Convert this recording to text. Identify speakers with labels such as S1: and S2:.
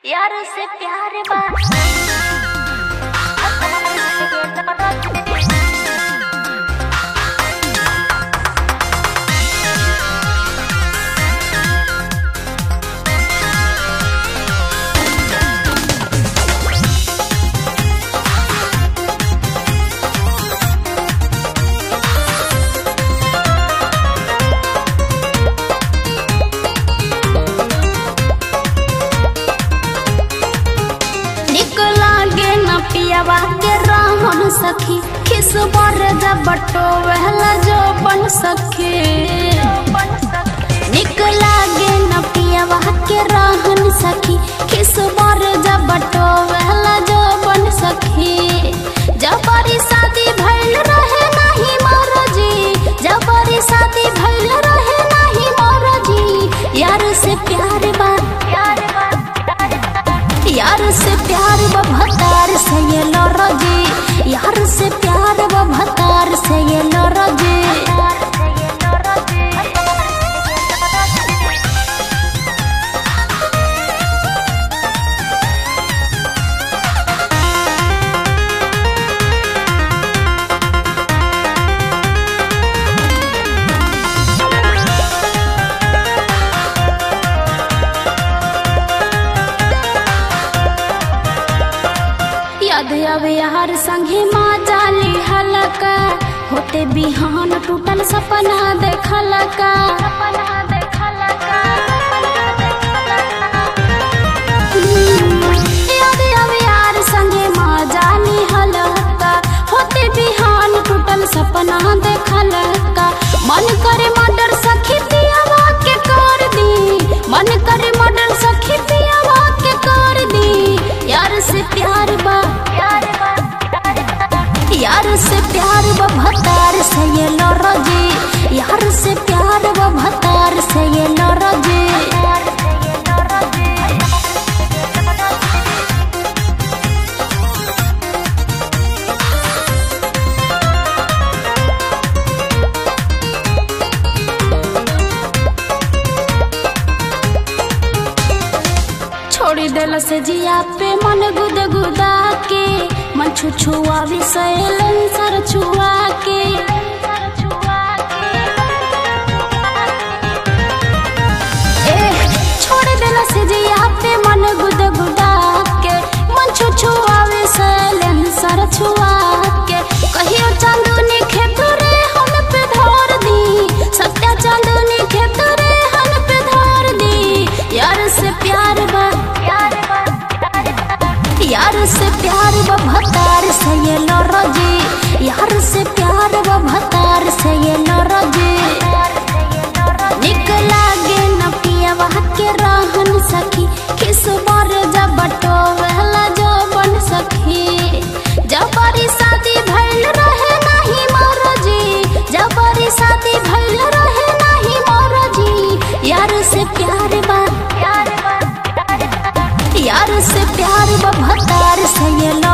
S1: यार से प्यार बा निक लागे न पियावा के रहन सखी खिस बर जबटो वहला जो बन सखे निक लागे न पियावा के रहन सखी खिस बर जबटो वहला जो बन सखी जबरी शादी भइल रहे नाही मरजी जबरी शादी भइल रहे नाही मरजी यार से प्यार बा प्यार बा यार से प्यार व भतार से ये लरजी यार से प्यार व भतार से ये लरजी याद आवे यार संगे माँ जाली हलका होते बिहान टूटल सपना देखलका याद आवे यार संगे माँ जाली हलका होते बिहान टूटल सपना देखलका मन करे मर्डर सखी पियावा के कर दी मन करे मर्डर सखी पियावा के कर दी यार से प्यार बा यार से प्यार व भतार से ये लरजी यार से प्यार व भतार से ये लरजी छोड़ी देल से जिया पे मन गुद गुदा के मन छुछुआ विषय सर छुआ के ए, छोड़ देल से जिया पे मन गुद गुदा के मन छुछुआ विषय सर छुआ के कहियो चांदनी खेत रे हम पे धर दी सत्या चांदनी खेत रे हम पे धर दी यार से प्यार बा यार से प्यार व भतार से ये लरजी यार से प्यार व भतार से ये लरजी निक लागे न पियावा के रहन सखी किस बार जबटो वहला जो बन सखी जबरी शादी भइल रहे नाही मरजी जबरी शादी भइल रहे नाही मरजी यार से प्यार बा यार से प्यार व भतार से ये